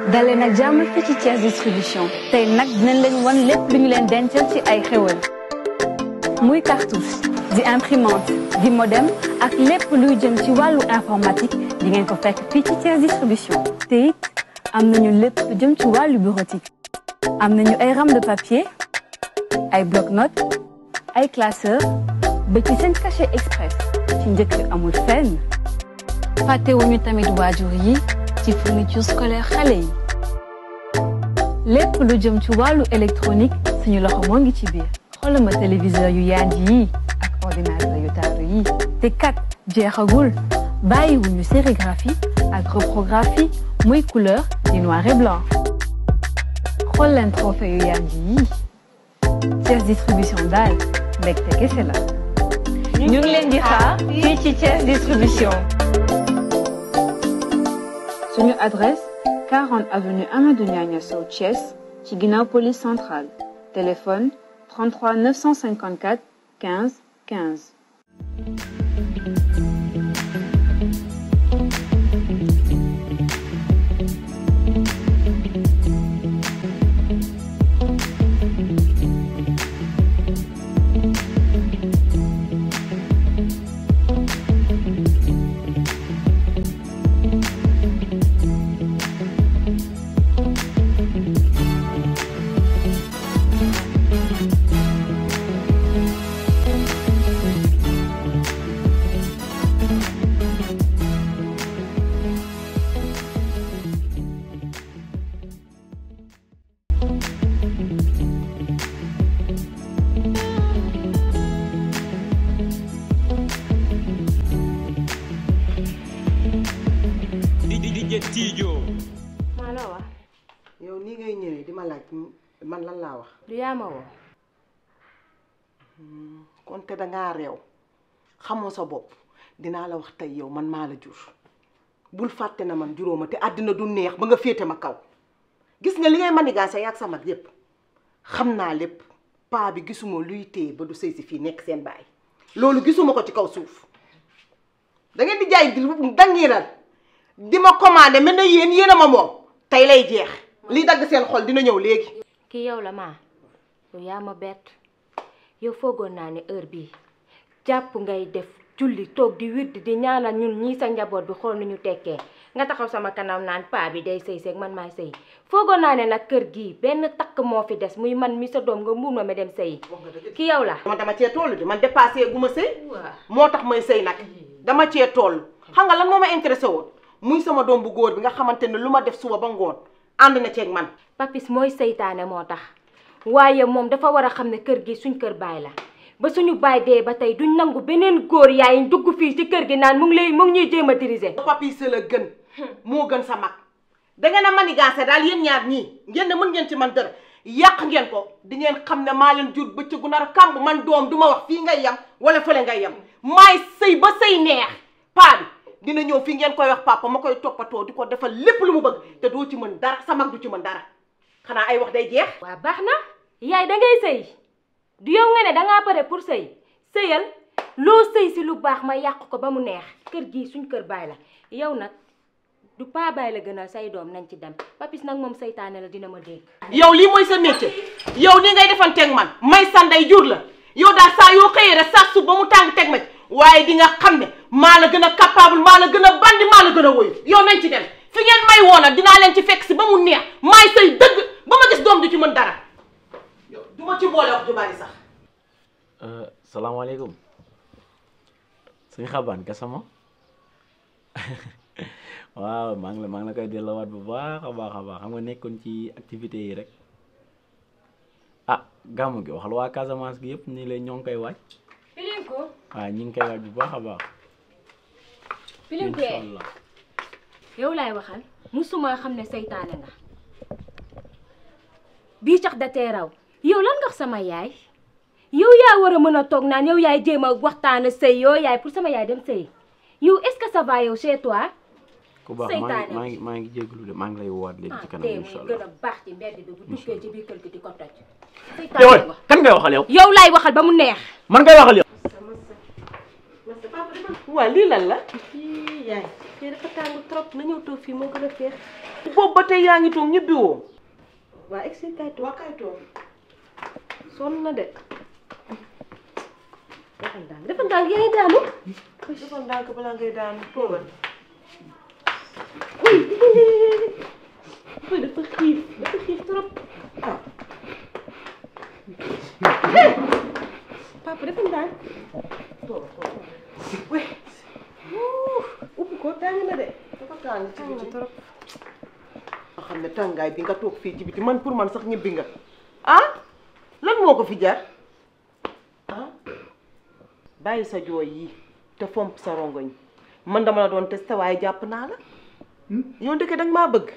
dalee nag jàmm fii ci Thiès distribution tey nag dinañ leen wan lépp lu ñu leen dencal ci ay xéwal muy cartouche di imprimante di modem ak lépp luy jëm ci wàllu informatique di ngeen ko fekk fii ci Thiès distribution te it am nañu lépp lu jëm ci wàllu bureautique am nañu ay rames de papier ay bloc-notes ay classeurs ba ci seen cachet express ci njëkk amul fenn fàttewuñu tamit waajur yi ci fourniture scolaire xale yi lépp lu jëm ci wàllu électronique suñu loxo moo ngi ci biir xoolal ma téléviseur yu yaanj yi ak ordinateur yu taaru yi te kat jeexagul bàyyiwuñu sérigraphie ak reprographie muy couleur di noir et blanc xool leen trophée yu yaanj yi Thiès distribution daal mbégte kese la ñu ngi leen di xaar fii ci Thiès distribution suñu adresse 40 avenue Amadou Niania Sow Thiès ci ginnaaw police centrale téléphone 33 954 15 15. di di di jët tiijoo maa la wax yow nii ngay ñëwee di ma laaj man lan laa wax du yaa ma woo kon te dangaa réew xamoo sa bopp dinaa la wax tey yow man maa la jur bul fàtte na man juróoma te àddina du neex ba nga féete ma kaw gis nga li ngay manigaase yaag sa mag yépp xam naa lépp paa bi gisuma luy téye ba du sëy si fii nekk seen baay loolu gisuma ko ci kaw suuf da ngeen di jaay dangiral di ma commandé mel na yéen yéen a ma moom tey lay jeex li dagg seen xol dina ñëw léegi kii yow la maa yow yaa ma bett yow foogoon naa ne heure bii jàpp ngay def julli toog di wird di ñaanal ñun ñii sa njaboot bi xool nu ñu tekkee nga taxaw sama kanam naan paa bi day sëy seeg man maay sëy foogoon naa ne nag kër gii benn takk moo fi des muy man mi sa doom nga mbuur ma ma dem sëyi ki yow la man dama cee toll de man dépassé gu ma sëy moo tax may sëy nag dama cee toll xam nga lan moo ma intéressé woon muy sama doom bu góor bi nga xamante ne lu ma def suba ba ngoon ànd na ceeg man papis mooy seytaane moo tax waaye moom dafa war a xam ne kër gi suñ kër baay la ba suñu baay dee ba tey duñ nangu beneen góor yaay dugg fii ci kër gi naan mu ngi lay mu ngi ñuy jéem a diriger. papi sa la gën moo gën sa mag da ngeen a manigaase daal yéen ñaar ñii ngeen ne mën ngeen ci man dara yàq ngeen ko di ngeen xam ne maa leen jur bëccëgu nar a kàmb man doom du ma wax fii ngay yem wala fële ngay yem maay sëy ba sëy neex paa bi dina ñëw fii ngeen koy wax papa ma koy toppatoo di ko defal lépp lu mu bëgg te doo ci mën dara sa mag du ci mën dara xanaa ay wax day jeex waa baax na yaay da ngay sëy du yow nga ne dangaa pare pour sëy sëyal loo sëy si lu baax ma yàq ko ba mu neex kër gii suñ kër baay la yow nag du paa baay la gënal say doom nañ ci dem papis nag moom seytaane la dina ma dégg yow lii mooy sa métier yow ni ngay defanteeg man may sanday jur la yow daal saa yoo xëyee rek saa suuf ba mu tàng teg ma ci waaye di nga xam ne maa la gën a capable maa la gën a bandi maa la gën a woyu yow nañ ci dem fi ngeen may woona dinaa leen ci fekk si ba mu neex maay say dëgg ba ma gis doom du ci mën dara yow du ma ci boole wax ju bari sax salaamaaleykum sëñ xabaan gasama waaw maa ngi la maa ngi la koy delloowaat bu baax a baax a baax xam nga nekkoon ci activité yi rek ah gàmmu gi waxal waa Casamance gi yëpp nii lay ñoo ngi koy waaj pilin ko waaw ñi ngi koy waaj bu baax a baax pilin ko incha allah yow laay waxal musuma xam ne seytaane nga bii cax da tee raw yow lan nga wax sama yaay yow yaa war a mën a toog naan yow yaay jéem a waxtaan sëy yoo yaay pour sama yaay dem sëy yow est-ce que ça va yow chez toi ku baax maa ngi seytaane maa ngi maa ngi jégalu de maa ngi lay woowaat léegi ci ah kanam tey incha muy gën allah a baax ci mbedd bi bu duggee ci biir kër gi di ko toj yow seytaane nga kan ngay waxal yow yow laay waxal ba mu neex man ngay waxal yow papa waa lii lan la ii yaay fii dafa tàng trop na ñëw toog fii moo gën a féex boobu ba tey yaa ngi toog ñibbi woo waa egsi kay toog waa kay toog sonn na de defal ndànk defal ndànk yaa ngi daanu defal ndànk balaa ngay daanu toogal uy dafa xiif dafa xiif trop ah papa defal ndànk toog toog we ubbi ko tàng na de dafa tàng ci tàng na biti trop nga xam ne tàngaay bi nga toog fii ci biti man pour man sax ñibbi nga ah lan moo ko fi jar ah bàyyi sa jooy yi te fomp sa rongoñ man dama la doon testé waaye jàpp naa la yow ndeke danga maa bëgg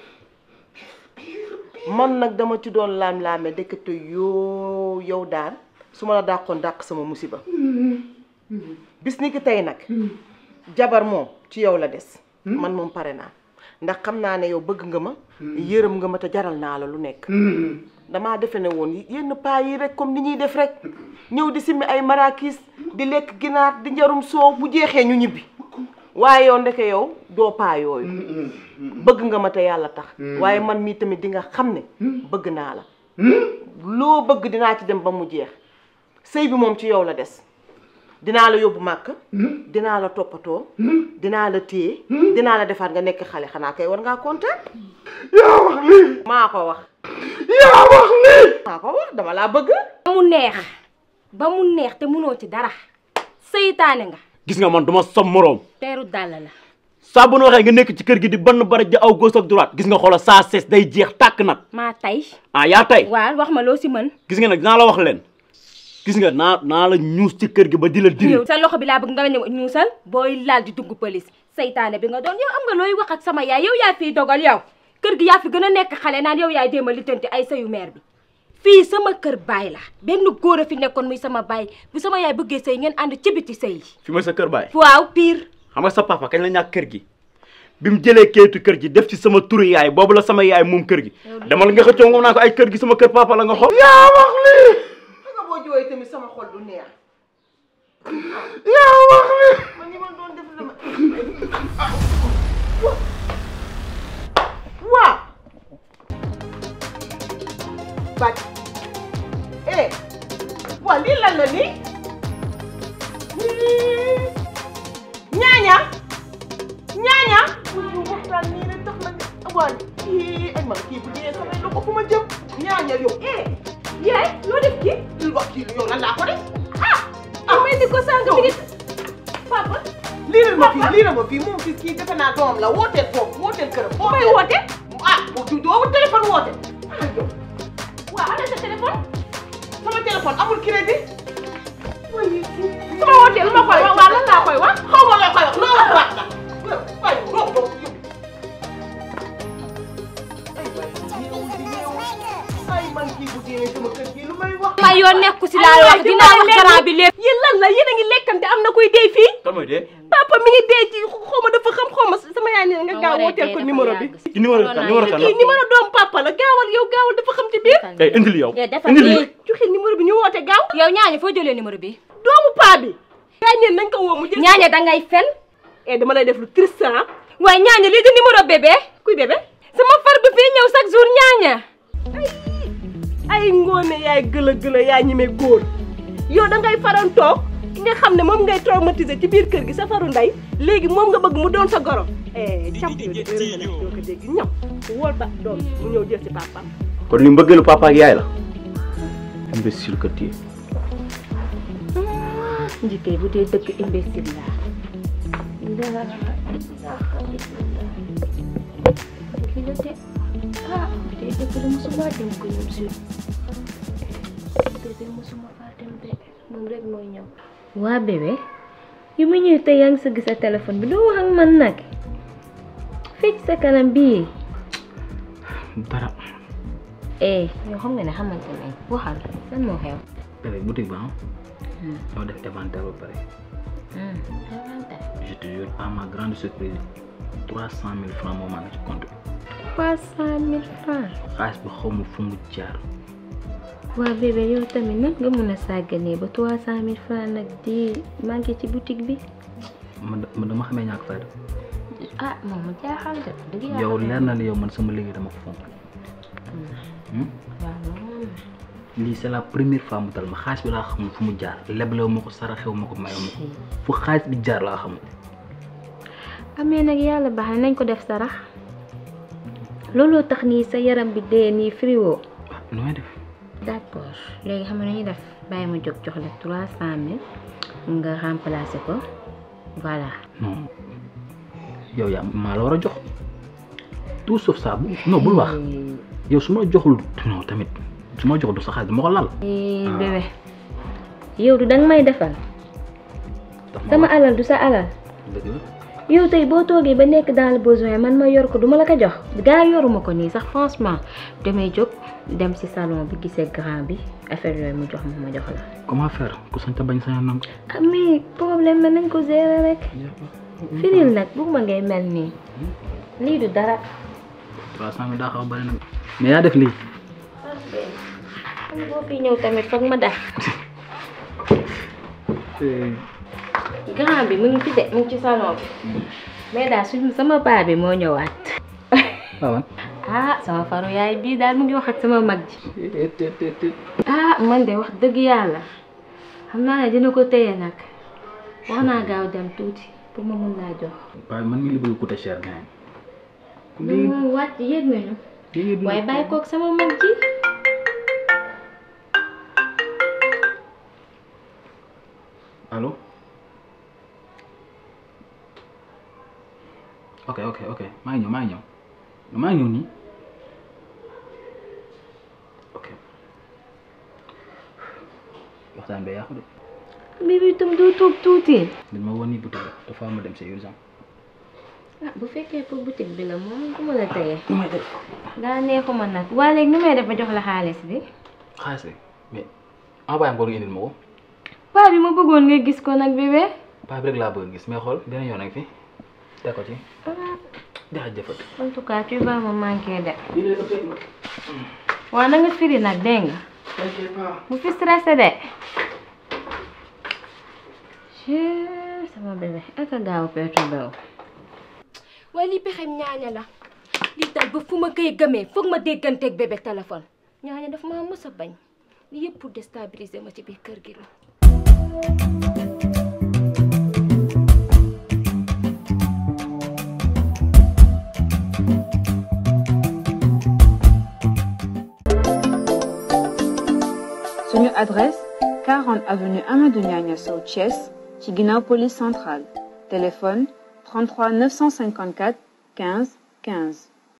man nag dama ci doon laam-laame ndekete yoo yow daal su ma la dàqoon dàq sama musiba bis ni ki tey nag jabar moom ci yow la des man moom pare naa ndax xam naa ne yow bëgg nga ma yërëm nga ma te jaral naa la lu nekk damaa defe ne woon yenn paa yi rek comme ni ñuy def rek ñëw di simmi ay marakis di lekk ginaar di njarum soow bu jeexee ñu ñibbi waaye yow ndeke yow doo paa yooyu bëgg nga ma te yàlla tax waaye man mii tamit di nga xam ne bëgg naa la loo bëgg dinaa ci dem ba mu jeex sëy bi moom ci yow la des dinaa la yóbbu màkk dinaa la toppatoo dinaa la téye dinaa la defaat nga nekk xale xanaa kay war ngaa kontaan yaa wax lii maa ko wax yaa wax lii maa ko wax dama laa bëgg ba mu neex ba mu neex te munoo ci dara seytaane nga gis nga man duma som moroom teeru dàll la saa bu nu waxee nga nekk ci kër gi di bann baraj ja aw gauche ak droite gis nga xoola saa sees day jeex tàkk nag maa tay ah yaa tey waaw wax ma loo si mën gis nga nag dinaa la wax leen gis nga naa naa la ñuus ci kër gi ba di la diri yow sa loxo bi laa bëgg nga ñëw ñuusal booy laal di dugg police seytaane bi nga doon yow am nga looy wax ak sama yaay yow yaa fiy dogal yow kër gi yaa fi gën a nekk xale naan yow yaay déema lijjanti ay sayu meer bi fii sama kër baay la benn góor a fi nekkoon muy sama baay bu sama yaay bëggee sëy ngeen ànd ci biti sëy fi ma sa kër baay waaw pire xam nga sa papa kañ la ñàkk kër gi bi mu jëlee kayitu kër gi def ci sama turu yaay boobu la sama yaay moom kër gi demal nga xëccoo moom naa ko ay kër gi sama kër papa la nga xool yaa wax lii xam nga boo jooyee tamit sama xol du neex yaa wax lii man ñi ma doon def dama waa bàcc eh waa lii lan la nii ñaaña ñaaña ñu waxtaan nii rek tax na waa kii ay man kii bu dee samay loxo fu ma jëm ñaaña yow eh yaay loo def kii li wax kii yow lan laa ko def ah may di ko sànq mi ngi papa liiral ma fii liiral ma fii moom fii kii defe naa doom la wooteel foofu wooteel këram. may woote ah bu doo wut téléphone woote. ah yow waaw ana sa téléphone sama téléphone amul crédit. su ma wootee lu ma koy wax waaw lan laa koy wax xaw ma la koy wax loo wax wax la. waaye doo doo yow. ay waay kii yow di yeewu. ay man kii bu dee sama kër gi lu may wax. ma yoon nekku si laa wax dinaa wax garant bi lépp yéen lan la yéen a ngi lekkante am na kuy dee fii kan mooy dee papa mi ngi dee ci xaw ma dafa xam xaw ma sama yaay nee na nga gaaw wooteel ko numéro bi ci numéro kan numéro kan la kii numéro doom papa la gaawal yow gaawal dafa xam ci biir eh indil yow defal indil nii joxe numéro bi ñu woote gaaw yow ñaaña foo jëlee numéro bi doomu paa bi. yaay ñeen nañ ko woo mu jël. ñaaña dangay fen eh dama lay def lu triste ah. waaye ñaaña lii di numéro bébé kuy bébé. sama far bi fii ñëw chaque jour ñaaña ay ngoone yaay gëla gëla yaa ñime góor yow da ngay faran toog ki nga xam ne moom ngay traumatiser ci biir kër gi sa faru ndey léegi moom nga bëgg mu doon sa goro eh camp yow de heure nga doo ko dégg ñëw wool ba doom mu ñëw jël si papaam kon li mbëggeelu papa ak yaay la imbécile que tu es njëkkee bu dee dëkk imbécile la kii la de ah tey dëkk de mosuma dem ko ñoom si bébé mosuma faa dem de moom rek mooy ñëw waa bébé yu mu ñëw tey yaa ngi sëgg sa téléphone bi doo wax ak man nag fecc sa kanam bii dara eh yow xam nga ne xamante ne waxal lan moo xew bébé boutique ba ñoo def inventaire ba pare je te jure à ma grande surprise trois cent mille francs moo maa ngi ci compte bi trois cent mille francs xaalis bi xaw ma fu mu jaar waa bébé yow tamit nag nga mun a sàgganee ba trois cent mille francs nag di manqué ci boutique bi man da- man dama xamee ñàkk fayda ah moom mu jaaxal de dëgg yàlla yow leer na ni yow man sama liggéey dama ko fonk Hmm? waaw loolu lii c'est la première fois mu dal ma xaalis bi laa xamul fu mu jaar leblew ma ko saraxew ma ko mayew ma ko fu xaalis bi jaar laa xamul amee nag yàlla baax na nañ ko def sarax looloo tax nii sa yaram bi dee nii friwo ah nu may def d'accord léegi xam nga nu ñuy def bàyyi ma jóg jox la trois cent mille nga remplacer ko voilà non yow yaa maa la war a jox tout sauf ça bu non bul wax yow su ma joxul non tamit su ma joxul du sa xaalis dama ko lal Eh, bébé yow du danga may defal daf ma sama war alal du sa alal dëgg la yow tey boo toogee ba nekk dans le besoin man ma yor ko duma la ko jox gaa yoruma ko nii sax franchement damay jóg dem ci salon bi gisee grand bi affaire yooyu mu jox ma ma jox la comment faire ku sañ ta bañ sañ a nangu ah mais problème la nañ ko gérer rek firil nag bëgguma ngay mel nii lii du dara trois cent mille daa xaw a bëri nag mais yaa def lii xam boo fi ñëw tamit foog ma def grand bi mu ngi fi de mu ngi ci salon bi mais daal suñu sama paa bi moo ñëwaat waaw ah sama faru yaay bii daal mu ngi wax ak sama mag ji ah man de wax dëgg yàlla xam naa ne dina ko téye nag wax naa gaaw dem tuuti pour ma mun laa jox waaye man mi li bëgg coûter cher gain ñun moom wàcc yéeg nañu waaye bàyyi koog sama mag ji allo ok ok ok maa ngi ñëw maa ngi ñëw maa ngi ñëw nii ok waxtaan bee yàqu de bi bi tam doo toog tuuti dañ ma woon nii boutique la dafa ma dem c'est urgent ah bu fekkee pour boutique bi la moom du ma la téye nu may def daa neexuma nag waa léegi nu may def ba jox la xaalis bi xaalis bi mais envoyé am ko nga indil ma ko paa bi ma bëggoon nga gis ko nag bébé paa bi rek laa bëgg gis mais xool beneen yoon ak fi teg ko ci jaajëfat en tout cas tu vas me manquer de waa na nga firi nag dégg nga bu fi stressé de Chut, sama bébé ak a gaaw perturbé wu waaye li pexem ñaaña la lii daal ba fu ma koy gëmee foog ma dégganteeg bébé téléphone ñaaña daf maa mës a bañ li yëpp pour déstabiliser ma ci biir kër gi la suñu adresse 40 avenue Amadou Niania Sow Thiès ci ginnaaw police centrale téléphone 33 954 15 15